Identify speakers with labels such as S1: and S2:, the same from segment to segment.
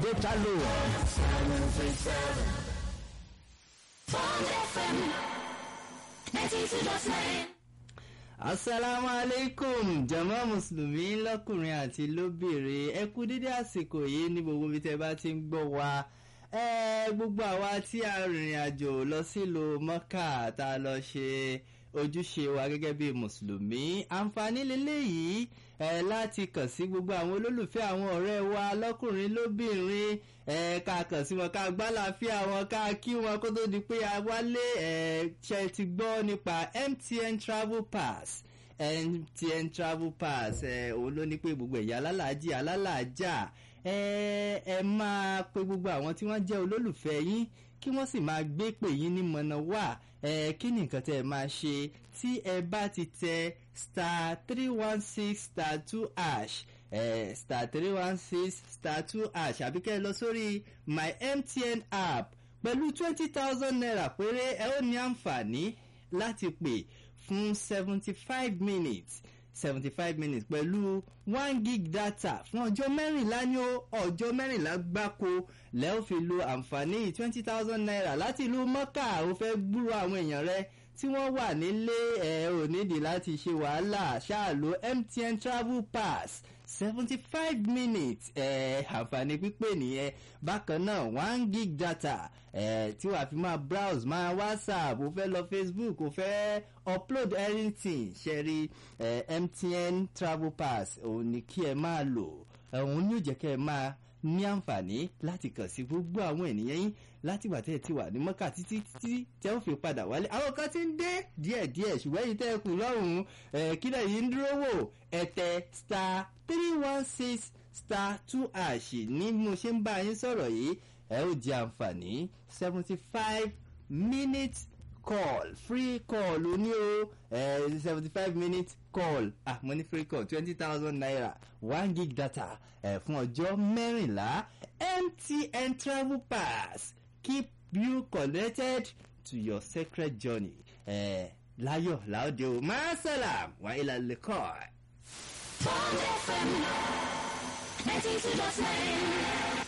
S1: data load. asalaamu aleykum jama mùsùlùmí lọkùnrin àti lóbìnrin ẹ kú dédé àsìkò yìí ní gbogbo ibi tẹ bá ti ń gbọ́ wa ẹ gbogbo àwa tí a rìnrìn àjò lọ sílùú mọ́kà tá a lọ ṣe ojúṣe wa gẹ́gẹ́ bí mùsùlùmí àǹfààní lélẹ́yìí ẹ láti kàn sí gbogbo àwọn olólùfẹ́ àwọn ọ̀rẹ́ wa lọ́kùnrin lóbìnrin ẹ ká kàn sí wọn ká gbálàáfíà wọn ká kí wọn kó tó di pé a wálé ẹ ṣe ti gbọ́ nípa mtn travel pass mtn travel pass ẹ òun ló ní pé gbogbo ẹ̀yà alálàájì alálàájà ẹ ẹ máa pe gbogbo àwọn tí wọ́n jẹ́ olólùfẹ́ yín kí wọ́n sì máa gbé pè yín ní mọ̀nà wà ẹ kí ni nǹkan tẹ́ ẹ máa ṣe tí ẹ bá ti tẹ star three one six star two ash ẹ star three one six star two ash àbí kẹ́ ẹ lọ sórí my mtn app pẹ̀lú twenty thousand naira péré ẹ ó ní àǹfààní láti pè fún seventy five minutes seventy five minutes pẹ̀lú one gig data fún ọjọ́ mẹ́rìnlá ní ọjọ́ mẹ́rìnlá gbáko lẹ́ ò fi lo àǹfààní twenty thousand naira láti ìlú mọ́kà ó fẹ́ gbúrò àwọn èèyàn rẹ tí wọ́n wà nílé ẹ̀ ò nídìí láti ṣe wàhálà ṣáà lo mtn travel pass seventy five minutes ẹ̀ àǹfààní pípé nìyẹn bákan náà one gig data ẹ̀ tí wàá fi máa browse máa whatsapp ó fẹ́ lọ facebook ó fẹ́ upload anything ṣẹ́rí ẹ̀ mtn travel pass òun ni kí ẹ máa lò òun ni ó jẹ́ kẹ́ ẹ máa ní àǹfààní láti kàn sí gbogbo àwọn ènìyàn yín láti gbà tẹ́ ẹ ti wà ní mọ́kà títí títí tẹ́ ó fi padà wálé àwọn kan ti ń dé díẹ̀díẹ̀ ṣùgbọ́n èyí tẹ́ ẹ kù lọ́rùn kílẹ̀ yìí ń dúró wò ẹ̀tẹ̀ star three one six star two ash ní mo ṣe ń bá yín sọ̀rọ̀ yìí ẹ ó jẹ àǹfààní seventy five minutes call free call o ní o seventy five minutes call ah mo ní free call twenty thousand naira one gig data eh, fún ọjọ́ mẹ́rìnlá mtn travel pass keep you connected to your sacred journey eh, láyọ̀ láòdì o masalam wa ilà lẹ́kọ̀ọ́.
S2: Bond FM 92.9.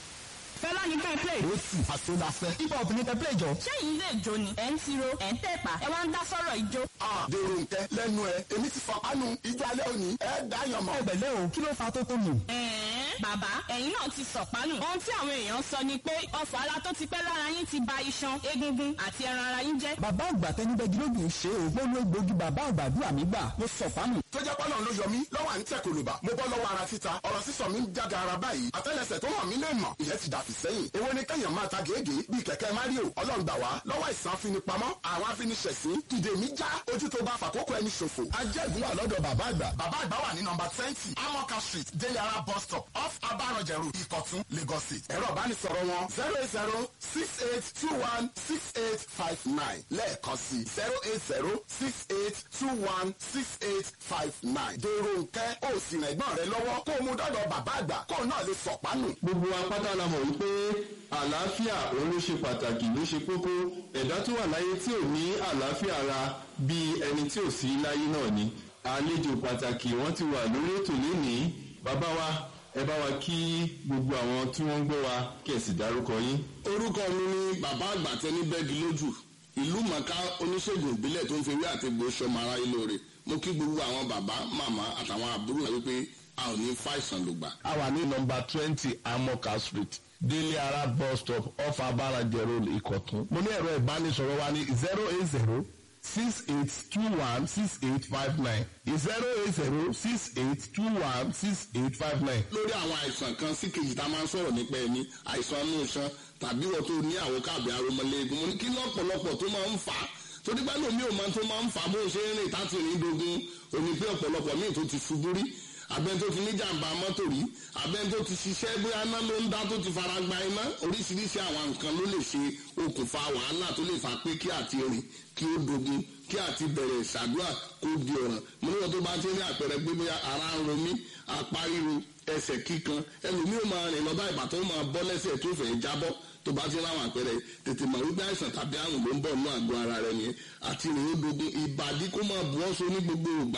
S3: fẹlá ní ká ẹ play.
S4: ó sì àsọdàfẹ́. hip hop ní kẹ́ play jọ.
S3: sẹ́yìn ilé ìjó ni ẹ̀ ń tiro ẹ̀ ń tẹ̀pà ẹ wá ń dá sọ́rọ̀ ìjó.
S4: dèrò nkẹ lẹnu ẹ èmi ti fọkànù ìjọ alẹ́ òní ẹ dáyàn mọ́. ẹgbẹ̀lẹ́ o kí ló fa tó tó nù.
S3: ẹ̀ẹ́n bàbá ẹ̀yin náà ti sọ̀pánù. ohun tí àwọn èèyàn sọ ni pé ọfọ̀ ara tó ti pẹ́ lára yín ti ba iṣan egungun àti ẹran ara yín jẹ́.
S5: bàbá àgbà tẹnibẹ́gi ló dùn ṣe o gbọ́dọ̀ egbògi bàbá àgbàdúrà mi gbà mo sọ fánù.
S4: tó jẹ́ pọ́nà ló yọ mí lọ́wọ́ à ń tẹ̀ kòlùbà mo bọ́ lọ́wọ́ ara títa ọ̀rọ̀ sísọ mi ń jága ara báyìí àtẹ́lẹsẹ̀ tó hàn mí lè mọ̀ ìyẹn ti dàfí sẹ́yìn èwo ni kẹ́yàn máa ta gègé bíi kẹ̀kẹ́ mario ọlọ́run gbà wá lọ́wọ́ ìsàn afinipamọ́ àwọn afiniṣẹ̀sín ìdè mi já ojú tó bá fàkókò ẹni ṣòfò ajẹ́gun wà lọ́dọ̀ bàbá àgbà bàbá àgbà wà ní nọmba twenty amoka street deliara bus stop off abarọ̀jẹ̀rù ìkọ̀tún lagos state ẹ̀rọ ìbánisọ̀rọ̀ wọn zero eight zero six eight two one six eight five nine lẹ́ẹ̀kan sí zero eight zero six eight two one six eight five nine dèrò nkẹ́ ó sì rẹ̀ gbọ́n rẹ lọ́wọ́ kó o mú dọ́dọ̀ bàbá àgbà kó o náà lè sọ̀pánù.
S6: gbogbo apáta la mọ̀ wípé àlàáfíà òun ló ṣe pàtàkì ló ṣe kókó ẹ̀dá tó wà láyé tí ò ní àlàáfíà ara bíi ẹni tí ò sí láyé náà ni àlejò pàtàkì wọ́n ti wà lórí ètò lénìí bàbá wa ẹ bá wa kí gbogbo àwọn tí wọ́n ń gbọ́ wa kí ẹ sì dárúkọ yín.
S7: orúkọ mi ni bàbá àgbà tẹni bẹ́ẹ̀gì lójú ìlú mọ̀ká oníṣègùn ìbílẹ̀ tó ń fi wí àti gbò sọmọ ara yìí lóore mo kí gbogbo àwọn bàbá màmá àtàwọn àbúrò rẹ wípé a ò ní fàìsàn lògbà.
S8: a wà ní nọmba twenty amoka street délé ara bus stop off abarajẹ road ìkọ̀tún. mo ní ẹ̀rọ ìbánisọ̀rọ̀ wa ní zero eight zero six eight two one six eight five nine zero eight zero six eight two one six eight five nine.
S7: lórí àwọn àìsàn kan sí kejì tá a máa ń sọ̀rọ̀ nípa ẹni àìsàn inú iṣan tàbí wọ́n tó ní àwọn káàbì aromọléegun mo ní kí lọ́pọ̀lọpọ̀ tó máa ń fà á torí pé lómi ò máa tó máa ń fà á bó ṣe ń rìn táti rìn dogun òní pé ọ̀pọ̀lọpọ̀ míì tó ti ṣubú rí abẹ́ni tó ti ní jàǹbá mọ́tò rí abẹ́ni tó ti ṣiṣẹ́ bóyá iná ló ń dá tó ti fara gba iná oríṣiríṣi àwọn nǹkan ló lè ṣe okùnfà wàhálà tó lè fà pé kí àti rìn kí ó dogun kí àti bẹ̀rẹ̀ ìṣàdúrà kó di ọ̀ràn mo níwọ̀n tó bá ti ní àpẹẹrẹ pé bóyá ara ń ro mí apá ríro ẹsẹ̀ kíkan ẹlòmíì ó máa rìn lọ bá ìbátan ó máa bọ́ lẹ́sẹ̀ tó fẹ́ jábọ́ tó bá ti láwọn àpẹẹrẹ tètè mọ̀ wípé àìsàn tàbí àrùn ló ń bọ̀ nínú àgọ́ ara rẹ nìyẹn àti ìrìn ó dogun ìbàdí kó máa bu ọ́sọ ní gbogbo ìgbà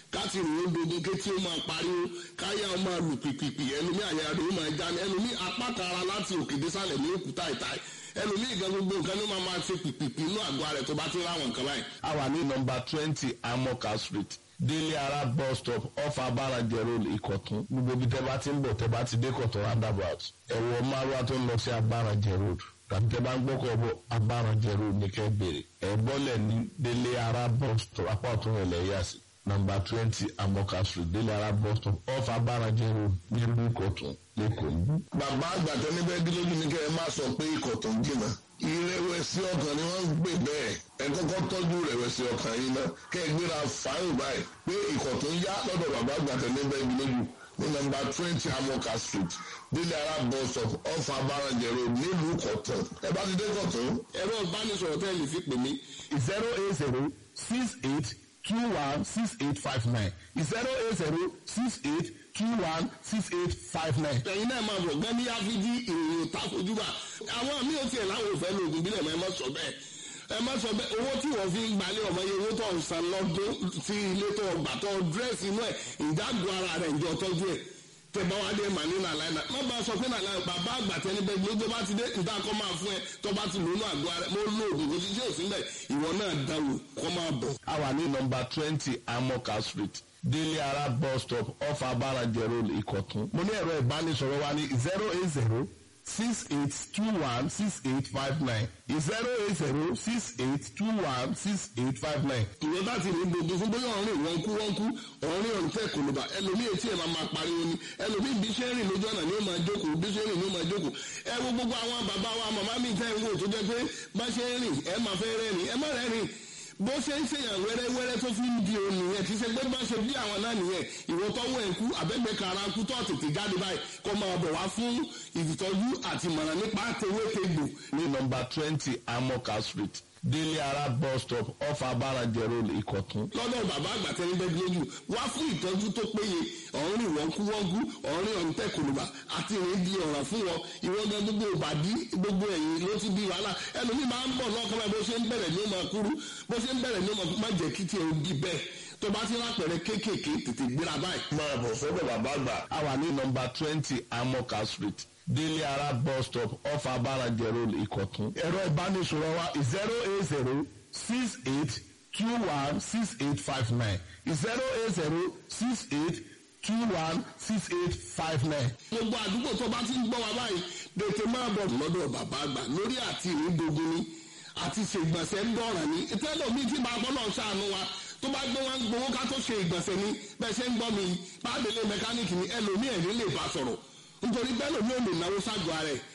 S7: káti rìn ó dogun kétí ó máa pariwo káyà ó máa lù pìpìpì ẹlòmí àyà rẹ̀ ó máa já ní ẹlòmí apá kan ara láti òkè désàlẹ̀ ní òkúta ìta ẹlòmí ìgbà gbogbo nǹkan ló máa máa ṣe pìpìpì inú àgọ́ rẹ̀ tó bá ti ráwọn nǹkan báyìí.
S8: a wà ní nọmba twenty amoka street délé ara bus stop off abárajẹ road ìkọ̀tún gbogbo ibi tẹ́ bá ti ń bọ̀ tẹ́ bá ti dé kọ̀tún roundabout ẹ̀wọ̀ márùwá tó ń lọ sí abárajẹ road tàbí tẹ́ bá ń gbọ́kọ̀ bọ̀ abárajẹ road ní kẹ́ bèrè ẹ̀ bọ́lẹ̀ ní délé ara bus stop apá ọ̀tún rẹ̀ lẹ́yà sí nọmba twenty amoka street délé ara bus stop off abárajẹ road nílùú ìkọ̀tún lẹ́kọ̀ọ́ níbí.
S7: bàbá àgbàtọ́ níbẹ̀ dúró ní kẹ́ ẹ má sọ pé ikọ̀ tó ń jìnnà ìrẹ̀wẹ̀sì ọkàn ni wọ́n ń gbé bẹ́ẹ̀ ẹ kọ́kọ́ tọ́jú ìrẹ̀wẹ̀sì ọkàn yìí ná kẹ́ ẹ gbéra fáyìn báyìí pé ikọ̀ tó ń yá lọ́dọ̀ bàbá àgbàtọ́ níbẹ̀ dúró ní nọmba twenty amoka street délé ara bus stop off abárajẹ road nílùú kọ̀tún ẹ bá ti dé kọ̀tún. ẹ̀rọ ìbánisọ̀rọ̀ tẹ́ ẹ lè fi pè mí
S8: zero eight zero six eight two one six eight five nine zero eight zero six eight two one six eight five nine.
S7: ẹ̀yin náà máa bọ̀ gán ní áfíjí ìròyìn takojúbà àwọn mi ò tiẹ̀ láwọn òfẹ́ lóògùn bílẹ̀ mọ́ ẹ má sọ bẹ́ẹ̀ ẹ má sọ bẹ́ẹ̀ owó tí wọ́n fi ń gbalẹ̀ ọmọ yẹn owó tó ń san lọ́dún tí ilé tó gbà tó dírẹ́sì inú ẹ̀ ìdágùn ara rẹ̀ ìjọ tọ́jú ẹ̀ tẹ bá wá dé mà ní nàlàyé náà má bá a sọ pé nàlàyé bàbá àgbà tẹni bẹ gbogbo bá ti dé níta kọ́ máa fún ẹ tó bá ti lónú àgọ́ rẹ mo lo oògùn kò sí sí òsín bẹ́ẹ̀ ìwọ náà dáwò kọ́ máa bọ̀.
S8: a wà ní nọmba twenty amoka street délé ara bus stop off abárajẹ road ìkọ̀tún. mo ní ẹ̀rọ ìbánisọ̀rọ̀ wa ní zero eight zero six eight two one six eight five nine zero eight zero six eight two one six eight five nine.
S7: ìwọ bá ti ní gbogbo fún bóyá ọ̀rìn wọn kú wọn kú ọ̀rìn ọ̀rìn tẹ̀ kò ló bá ẹlòmíì etí ẹ̀ máa máa pariwo ni ẹlòmíì bí ṣe ń rìn lójú ọ̀nà ni ó máa jókòó bí ṣe ń rìn ni ó máa jókòó ẹ wo gbogbo àwọn bàbá wa màmá mi tẹ́ ń wò tó jẹ́ pé bá ṣe ń rìn ẹ máa fẹ́ rẹ́rìn ẹ má rẹ́rìn bó ṣe ń ṣèyàn wẹ́rẹ́wẹ́rẹ́ tó fi ń di òun nìyẹn kì í ṣe pé bá ṣe bí àwọn náà nìyẹn ìwọ tọ́wọ́ ẹ̀ ń kú àbẹ́gbẹ́ kara ń kú tó tètè jáde báyìí kó máa bọ̀ wá fún ìtọ́jú àti ìmọ̀ràn nípa tewétegbò
S8: ní nọmba twenty amoka street délé ara bus stop off abárajẹ road ìkọ̀tún.
S7: lọ́dọ̀ bàbá àgbà tẹ́ni bẹ́ẹ̀ lójú wá fún ìtọ́jú tó péye ọ̀rìn wọ́nkúwọ́nkú ọ̀rìn ọ̀ǹtẹ̀ kòlùbà àti ìrìn di ọ̀ràn fún wọn ìwọ gan gbogbo ìbàdí gbogbo ẹ̀yìn ló ti di wàhálà ẹlòmíì máa ń bọ̀ lọ́kàn báyìí bó ṣe ń bẹ̀rẹ̀ ní ó máa kúrú bó ṣe ń bẹ̀rẹ̀ ní ó máa kúrú má jẹ́ kí tiẹ̀ ó di bẹ́ẹ̀ tó bá ti rápẹ̀rẹ̀ kéékèèké tètè gbéra báyìí.
S8: máa bọ̀ sọ́dọ̀ bàbá àgbà. a wà ní nọmba twenty amoka street délé ara bus stop off abárajẹ road ìkọ̀tún. ẹ̀rọ ìbánisọ̀rọ̀ wa zero eight zero six eight two one six eight five nine zero eight zero six eight two one six eight five nine.
S7: gbogbo àdúgbò tó bá ti ń gbọ́ wa báyìí tètè máa bọ̀ lọ́dọ̀ bàbá àgbà lórí àti ìrìndògún ni àti ṣègbọ̀nsẹ̀ ń dọ̀ràn ní tẹ́lẹ̀ mi ti máa bọ́ náà ṣàánú wa tó bá gbé wọn gbowó ká tó ṣe ìgbọ̀nsẹ̀ ni bẹ́ẹ̀ ṣe ń gbọ́ mi pàdélé mẹkáníìkì ni ẹlòmíì ẹ̀rí lè bá sọ̀rọ̀ nítorí bẹ́ẹ̀ lòmíì ò lè náwó ságọ́ ara ẹ̀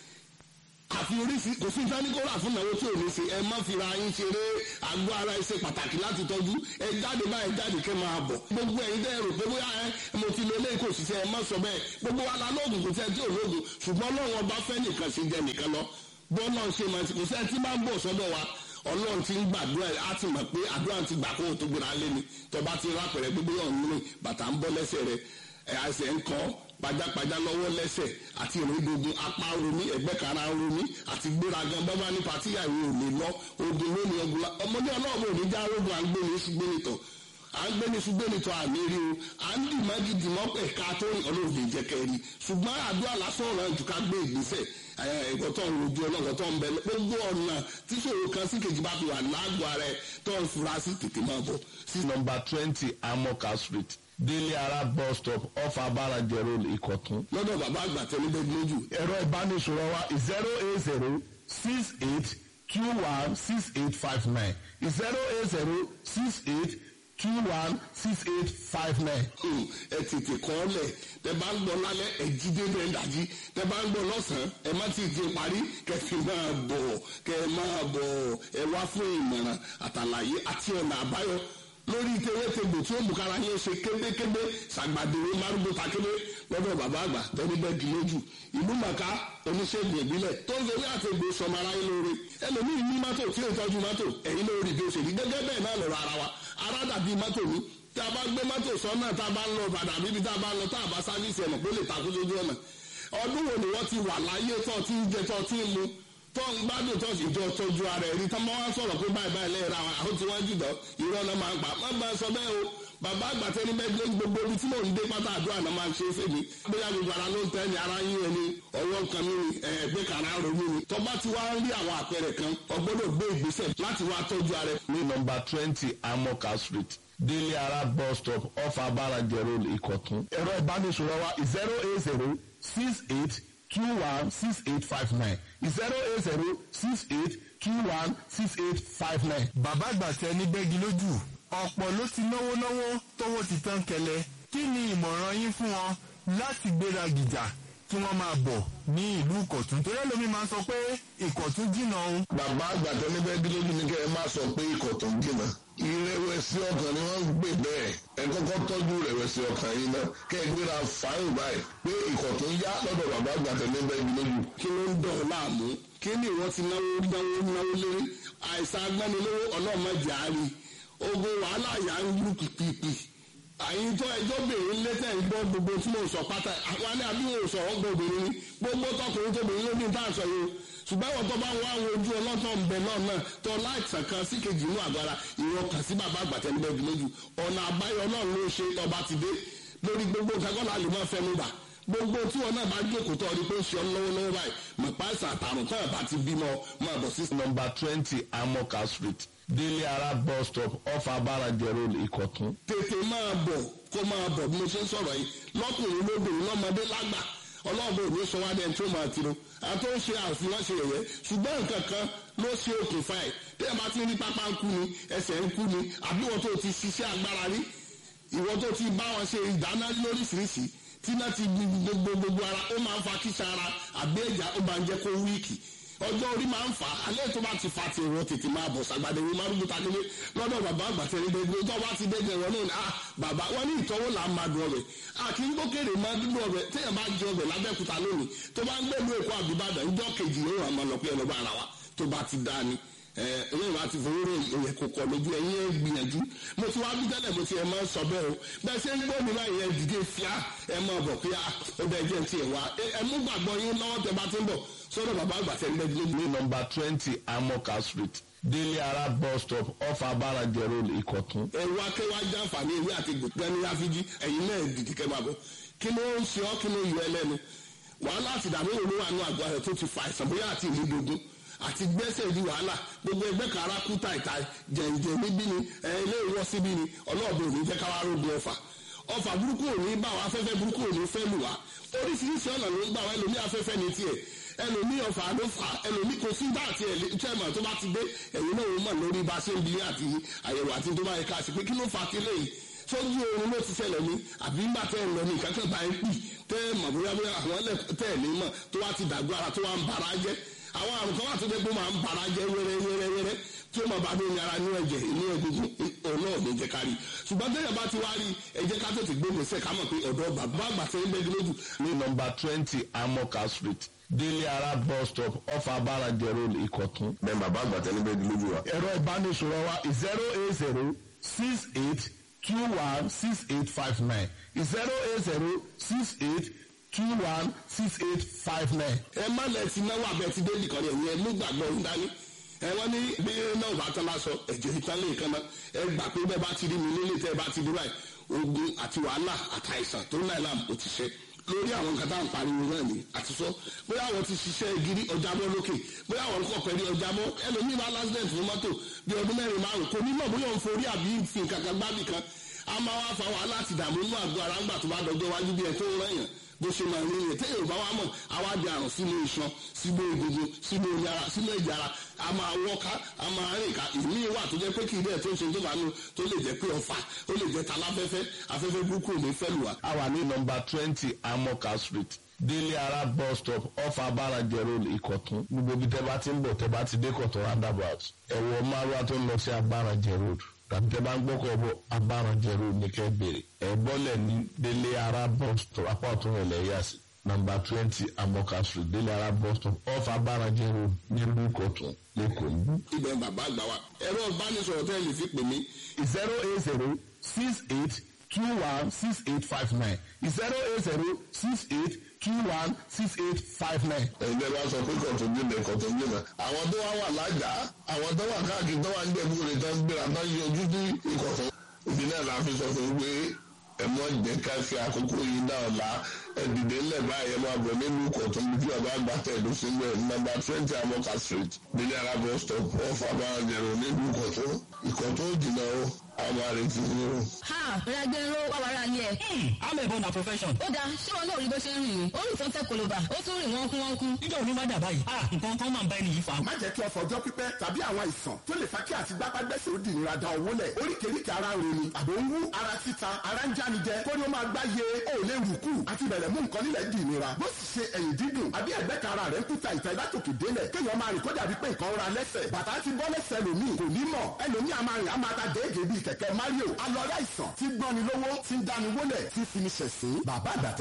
S7: àfi oríṣi kò sí ìdánikọ́ra fún ìnáwó tí ò ní ṣe ẹ má fira yín ṣeré àgọ́ ara ẹ ṣe pàtàkì láti tọ́jú ẹ jáde báyìí jáde kẹ́ máa bọ̀ gbogbo ẹ̀yin dẹ́ rò pé bóyá ẹ mo ti lo eléyìí kò sì ṣe ẹ má sọ bẹ́ẹ̀ gbogbo wa la lóògùn kò sẹ́ tí ò lóògùn ṣùgbọ́n Ọlọ́run ọba fẹ́ nìkan ṣe jẹ nìkan lọ bọ́ọ̀lù ṣe máa ti kò sẹ́ tí máa ń bọ̀ sọ́dọ̀ wa ọlọ́run ti ń gbàdúrà á ti mọ̀ pé àdúrà ti gbà kó o tó gbéra lé ni tọba ti rápẹ̀rẹ̀ gbogbo yọ̀ nínú bàtà ń bọ́ lẹ́sẹ̀ rẹ̀ ẹ̀ àṣẹ ń kọ́ pajápajá lọ́wọ́ lẹ́sẹ̀ àti ìrìndògùn apá romi ẹ̀gbẹ́ kara romi àti gbéraga bábá ní patíyàwó ò lè lọ ogun lónìí ọgbùnla ọmọdé ọlọ́run ò ní já rogun à ń gbé ní ṣùgbẹ́nitọ̀ à ń gbé ní ṣùgbẹ́nitọ̀ àmì rí o à ń dì mági dì mọ́ ẹ̀ka tó rìn ọlọ́run lè jẹ́ kẹ́rì ṣùgbọ́n àdúrà lásán ọ̀ràn jù ká gbé ìgbésẹ̀ ẹ̀kọ́ tó ń rojú ọlọ́run tó ń bẹ gbogbo ọ̀nà tí ṣòro kan sí kejì bá fi wà lágbo ara ẹ̀ tó ń fura sí tètè máa bọ̀
S8: sí nọmba twenty amoka street délé ara bus stop off abárajẹ road ìkọ̀tún.
S7: lọ́dọ̀ bàbá àgbà tẹ́lẹ̀ bẹ́ẹ̀ lójú
S8: ẹ̀rọ ìbánisọ̀rọ̀ wa zero eight zero six eight two one six eight five nine zero eight zero six eight two one six eight five nine.
S7: Hmm, ẹ tètè kọ́ ọ lẹ̀ tẹ bá ń gbọ́ lálẹ́ ẹ jí dédé ẹ dàjí tẹ bá ń gbọ́ lọ́sàn-án ẹ má ti di parí kẹ fi máa bọ̀ kẹ máa bọ̀ ẹ wá fún ìmọ̀ràn àtàlàyé àti ọ̀nà àbáyọ lórí tewétegbò tí ó mú kára yín ṣe kébékébé ṣàgbàdéwé márùgbó takébé lọ́dọ̀ bàbá àgbà tẹ́lẹ̀ bẹ́ẹ̀ di lójú ìlú màkà oníṣègùn ìbílẹ̀ tó ń fewé àtẹ̀gbò sọmọ aráyé lóore ẹlòmíì ní mọ́tò tí ò tọ́jú mọ́tò ẹ̀yin lórí bí ó ṣe rí gẹ́gẹ́ bẹ́ẹ̀ náà lọ́rọ̀ ara wa ara dàbí mọ́tò mi tá a bá gbé mọ́tò sọ́nà tá a bá ń lọ bàdà bíbi tá a bá ń lọ tá a bá sáfíìsì ẹ̀nà pé ó lè takú sójú ọ̀nà ọdún wo ni wọ́n ti wà láyé tó ti ń jẹ tó ti ń mu tó ń gbádùn tó sì jọ tọ́jú ara ẹ̀rí tó máa wá sọ̀rọ̀ pé báyìí báyìí lẹ́yìn ra àwọn àwọn tí wọ́n jùlọ irọ́ náà máa ń pa má bá a sọ bẹ́ẹ̀ o bàbá àgbàtẹ́ ní mẹ́gbẹ́ gbogbo ibi tí mò ń dé pátá àdúrà náà máa ń ṣe é fèmí bóyá gbogbo ara ló ń tẹ́ ni ara yín ẹni ọwọ́ nǹkan mi ni ẹ̀ẹ́gbẹ́ kan ara ronú ni tọ́ba ti wá ń rí àwọn àpẹẹrẹ kan ọgbọ́dọ̀ gbé ìgbésẹ̀ láti wá tọ́jú ara ẹ̀.
S8: ní nọmba twenty amoka street délé ara bus stop off abarajẹ road ìkọ̀tún. ẹ̀rọ ìbánisọ̀rọ̀ wa zero eight zero six eight two one six eight five nine zero eight zero six eight two one six eight five nine.
S9: bàbá àgbà tẹ ní bẹ́gi lójú ọ̀pọ̀ ló ti náwó náwó tówó ti tán kẹlẹ̀ kí ni ìmọ̀ràn yín fún wọn láti gbéra gìjà kí wọ́n máa bọ̀ ní ìlú ìkọ̀tún torí ẹlòmíín máa ń sọ pé ìkọ̀tún jìnnà òun.
S7: bàbá àgbàtọ́ níbẹ̀ gílódì ní kẹ́ ẹ má sọ pé ikọ̀ tó ń jìnnà ìrẹ̀wẹ̀sì ọkàn ni wọ́n ń gbé bẹ́ẹ̀ ẹ kọ́kọ́ tọ́jú ìrẹ̀wẹ̀sì ọkàn yìí náà kẹ́ ẹ gbéra fàáyìn báyìí pé ikọ̀ tó ń yá lọ́dọ̀ bàbá àgbàtọ́ níbẹ̀ gílódì. kí ló ń dọ̀ láàmú kí ni ìwọ ti náwó náwó náwó lérí àìsàn agbánilówó ọlọ́mọdé àárín ogun wàhálà yà ń lù pìpìpì àyíntọ́ ẹjọ́ bèrè létẹ̀ ń gbọ́ gbogbo tí mò ń sọ pátá àwọn alẹ́ àbí wọn ò sọ ọ́ gbọ́ obìnrin ni gbogbo tọkùnrin tóbìnrin ló ní tá à ń sọ yìí o ṣùgbọ́n ìwọ̀n tó bá ń wá àwọn ojú ọlọ́tọ̀ ń bẹ náà náà tó láìsàn kan sí kejì inú àgbára ìwọ̀n kàn sí bàbá àgbàtẹ́ níbẹ̀ bí lójú ọ̀nà àbáyọ náà ló ṣe ọba ti dé lórí gbogbo kakọ́lá lè máa fẹnu bà gbogbo tí wọn náà bá jókòó tó ọdún pé ń ṣe ọ lọ́wọ́lọ́wọ́ báyìí mọ̀pá ìsàn àtàrùn tó ẹ̀ bá ti bímọ máa bọ̀ sí
S8: nọmba twenty amoka street délé ara bus stop off abarajẹ road ìkọ̀tún.
S7: tètè máa bọ̀ kó máa bọ̀ bí mo ṣe ń sọ̀rọ̀ yìí lọ́kùnrin lóbìnrin lọ́mọdé lágbà ọlọ́ọ̀bẹ òní sọ wá dẹ́n tó máa tiro àti ó ṣe àfihàn ṣe yẹ̀yẹ́ ṣùgbọ́n nǹkan kan ló ṣe okùnfà ẹ̀ tí ẹ bá ti rí pápá ń kú ni ẹsẹ̀ ń kú ni àbí wọ́n tó ti ṣiṣẹ́ agbára rí ìwọ́n tó ti bá wọn ṣe ìdáná lóríṣiríṣi tí náà ti gbogbo gbogbo ara ó máa ń fa kíṣà ara àbí ẹ̀já ó máa ń jẹ́ kó wíìkì ọjọ́ orí máa ń fà á alẹ́ tó bá ti fa ti ìwọ tètè máa bọ̀ sàgbàdé ìwé márùn ta nílé lọ́dọ̀ bàbá àgbàtẹ́ ní gbogbo tó bá ti dẹ́gbẹ̀ wọn náà ah bàbá wọn ní ìtọ́wò là ń máa dùn ọbẹ̀ àkì ń gbókèrè máa dúdú ọbẹ̀ téèyàn bá jẹ ọbẹ̀ lábẹ́kúta lónìí tó bá ń gbẹ̀lú èkó àbíbàdàn ìjọ kejì yóò wà máa lọ pé ẹlọ́ba ara wa tó bá ti dá ni ẹlẹ́yìn wa ti fowó rẹ̀ ìyẹn kò kọ̀ lójú ẹ̀yìn ẹ̀ gbìyànjú mo ti wá bí tẹ́lẹ̀ mo ti ẹ̀ máa ń sọ bẹ́ẹ̀ o bẹ́ẹ̀ ṣe ń gbọ́ mi báyìí ẹ̀ dìde fíà ẹ̀ máa bọ̀ pé ó bẹ́ẹ̀ jẹ́ ti ẹ̀ wá ẹ̀ mú gbàgbọ́ yín lọ́wọ́ tẹ bá ti ń bọ̀ sọ́dọ̀ bàbá àgbà tẹ̀ ń bẹ́ẹ̀ dúró.
S8: ní nọmba twenty amoka street délé ara bus stop off abarajẹ road ìkọ̀tún.
S7: ẹ̀rù akẹ́wà jàǹfààní ìwé àti gbẹ̀gbẹ́ni àfijì ẹ̀yin náà dìde kẹ́ máa bọ̀ kí ló ń ṣe ọ́ kí ló yọ ẹlẹ́nu wàhálà àti ìdààmú òru wà nù àgọ́ rẹ̀ tó ti fa àìsàn bóyá àti ìlú dogun àti gbẹ́sẹ̀ di wàhálà gbogbo ẹgbẹ́ kara kú tàìtà jẹ̀ǹjẹ̀ níbí ni ilé ìwọ́ síbí ni ọlọ́ọ̀bẹ òní jẹ́ káwá rògbò ọ̀fà ọ̀fà burúkú òní bá wa afẹ́fẹ́ burúkú òní fẹ́ lù wá oríṣiríṣi ọ̀nà ló ń gbà wá ẹlòmí afẹ́fẹ́ ní tiẹ̀ ẹlòmí ọ̀fà ló fà ẹlòmí kò sí bá àti ẹ̀lẹ́tẹ̀mọ̀ tó bá ti dé ẹ̀yìn náà ó mọ̀ lórí bá ṣe ń bi àti àyẹ̀wò àti tó bá yẹ ká sí pé kí ló fà kí lè sójú oorun ló ti ṣẹlẹ̀ ní àbí ńgbà tẹ́ ẹ̀ lọ ní ìkákẹ́ bá ń pì tẹ́ ẹ̀ mọ̀ bóyá bóyá àwọn tẹ́ ẹ̀ ní mọ̀ tó wá ti dàgbọ́ ara tó wá ń bara jẹ́ àwọn àrùn kan wà tó dé pé máa ń bara jẹ́ wẹ́rẹ́wẹ́rẹ́wẹ́rẹ́ tí ó máa bá dé ní ara ní ẹ̀jẹ̀ ní egungun ọ̀nà ò ní jẹ́ ká rí ṣùgbọ́n tẹ́yẹ̀ bá ti wá rí ẹ jẹ́ ká tètè gbé gbèsè ká mọ̀ pé ọ̀dọ́ bàbá àgbà tẹ́ ń bẹ́ẹ̀ lójú.
S8: ní nọmba twenty amoka street délé ara bus stop off abarajẹ road ìkọ̀tún.
S7: bẹ́ẹ̀ bàbá àgbà tẹ́ ń bẹ́ẹ̀ lójú wa.
S8: ẹ̀rọ ìbánisọ̀rọ̀ wa zero eight zero six eight two one six eight five nine zero eight zero six eight two one six eight five nine.
S7: ẹ má lẹ ti náwó abẹ ti dé nìkan yẹn ẹ mú gbàgbọ́ ń dání ẹ wọ́n ní bí náà bá tán lásọ ẹ̀jẹ̀ ìtàn lè kan náà ẹ gbà pé bẹ́ẹ̀ bá ti rí mi nílé tẹ́ ẹ bá ti dúró ẹ̀ ogun àti wàhálà àtàìsàn tó náà làm ó ti ṣe lórí àwọn nǹkan tá à ń pariwo náà ni àti sọ bóyá àwọn ti ṣiṣẹ́ gírí ọjàbọ́ lókè bóyá àwọn kọ̀ pẹ̀lú ọjàbọ́ ẹlòmíì bá lásìdẹ̀ǹt fún mọ́tò bí ọdún mẹ́rin márùn kò ní mọ̀ bóyá òun forí àbí fi nǹkan kan gbábì kan a máa wá fa wàhálà àti ìdààmú inú àgọ́ ara ńgbà tó bá dọjọ́ wájú bí ẹ tó ń rẹ̀yàn bó ṣe máa ní yẹn téèyàn bá wà mọ̀ àwa di àrùn sínú iṣan sínú egungun sínú omi ara sínú ẹ̀jẹ̀ ara a máa wọ́ká a máa rìn ká ìmí wà tó jẹ́ pé kì í dẹ̀ tó ń ṣe tó bá nù tó lè jẹ́ pé ọ̀fà ó lè jẹ́ taláfẹ́fẹ́ afẹ́fẹ́ burúkú ò ní fẹ́ lù wá.
S8: a wà ní nọmba twenty amoka street délé ara bus stop off abarajẹ road ìkọ̀tún gbogbo ibi tẹ́ bá ti ń bọ̀ tẹ́ bá ti dé kọ̀tún roundabout ẹ̀wọ̀ márùwá tó ń lọ sí abarajẹ road tàbí tẹ́ bá ń gbọ́kọ̀ bọ̀ abarajẹ road ní kẹ́ bèrè ẹ̀ bọ́lẹ̀ ní délé ara bus stop apá ọ̀tún rẹ̀ lẹ́yà sí nọmba twenty amoka street délé ara bus stop off abarajẹ road nílùú ìkọ̀tún lẹ́kọ̀ọ́ yìí.
S7: ibẹ̀ bàbá àgbà wa ẹ̀rọ ìbánisọ̀rọ̀ tẹ́ lè fi pè mí
S8: zero eight zero six eight two one six eight five nine zero eight zero six eight two one six eight five nine.
S7: ẹgbẹ́ wa sọ pé kọ̀tún jìnnà kọ̀tún jìnnà àwọn tó wá wà lájà àwọn tó wà káàkiri tó wà ń gbẹ̀bú rẹ̀ tó ń gbéra tó ń yọjú ní ìkọ̀tún ìdí náà la fi sọ fún un pé ẹ mọ jẹ́ ká fi àkókò yìí náà la ẹ dìde ńlẹ̀ báyìí ẹ máa bọ̀ nílùú kọ̀tún bí bàbá àgbà tẹ̀lé sílẹ̀ nọ́mbà twenty amoka street délé ara bus stop off abáranjẹrò nílùú kọ̀tún ìkọ̀tún ò jìnnà o àwọn àrètí ni o.
S10: ha ragbero wà wàrà ni ẹ.
S11: amẹ̀bọ na profession.
S10: ó dáa ṣé wọn náà rí bó ṣe ń rìn ní orí ìtàn tẹ koloba ó tún rìn wọ́n kú wọ́n kú.
S11: níjọ́ òní má dà báyìí ah nǹkan kan máa ń bá ẹni yìí fa.
S4: má jẹ́ kí ọ̀fọ̀ ọjọ́ pípẹ́ tàbí àwọn àìsàn tó lè fa kí àti gbápágbẹ́sẹ̀ ó di ìnira da owó lẹ̀ oríkèéríkèé ara ń roni àbò ń wú ara títa ara ń jáni jẹ kó ní ó máa gbá ye ó lè rù kù àti bẹ̀rẹ̀ mú nǹkan nílẹ̀ di ìnira bó sì ṣe ẹ̀yìn dídùn àbí ẹ̀gbẹ́ kan ara rẹ̀ ń kúta ìta ìlátòkè délẹ̀ kéèyàn máa rìn kó dàbí pé nǹkan ra lẹ́sẹ̀ bàtà ti bọ́ lẹ́sẹ̀ lòmíì kò ní mọ̀ ẹlòmíì a máa rìn a máa ta déédéé bíi kẹ̀kẹ́ Mario alọ́rẹ́ àìsàn tí gbọ́ni lówó tí ń dáni wólẹ̀ tí fi ní ṣẹ̀sín bàbá àgbàtẹ́